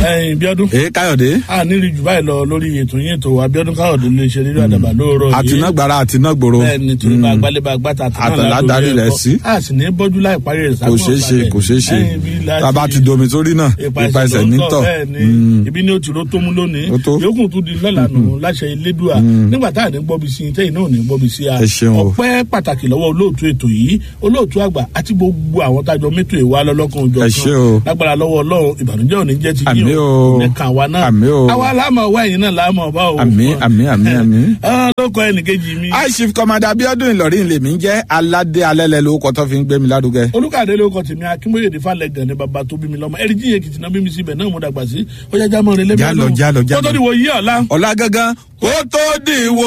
ẹyin bíọ́dún ee káyọ̀dé a nílì jù báyìí lọ lórí ètò yín ètò abiodun káyọ̀dé lè ṣe nínú àdàbà lóòrọ̀ yìí àtinágbára àtinágbòro bẹ́ẹ̀ni torí bá gbálẹ́bà gbàtà Àtàlá darí rẹ̀ sí. a sì ní bọ́jú láì parí rẹ̀ kò ṣeé ṣe kò ṣeé ṣe tàbá ti domi sórí náà ipa ẹsẹ̀ nítọ̀ bẹ́ẹ̀ni ibi ní o ti ro tó mú lónìí Ó tó. yòókù tún di lọ́la nù láṣẹ elédùà nígbà tá à ní gbọ́bi sí i tẹ́yìn náà ò ní gbọ́bi sí a Ẹ ṣeun o. ọpẹ́ pàtàkì lọ́wọ́ olóòtú ètò yìí olóòtú àgbà àti gbogbo àwọn tájọ mẹ́tò ìwà lọ́lọ́kan òjò Ẹ ṣé o. lágbára lọ́wọ́ ọlọ́run ìbànújẹ́ ò ní jẹ́ ti Àmín yín o. ní kan wa náà Àmín o. àwa láàmú ọwọ́ ẹ̀yìn náà láàmú ọba o Àmín, àmín, àmín, àmín. Ah, lóko ẹnìkejì mi high chief commander abiodun ìlọrin lèmi ń jẹ́ aládé alẹ́lẹ́ lórúkọ tó fi ń gbé mi lárugẹ. olùkàdé lóko tèmi akínbóyèdè falẹ̀ gan ni bàbá tó bí mi lọ́mọ ẹ̀rí jíye kìtìnà bí mi síbẹ̀ náà mo dàgbà sí ó yá jámọ́ rẹ lẹ́mí Jálọ, jálọ, jálọ. kótó ni wò yí ọ̀la ọ̀la gangan kó tó dìwọ́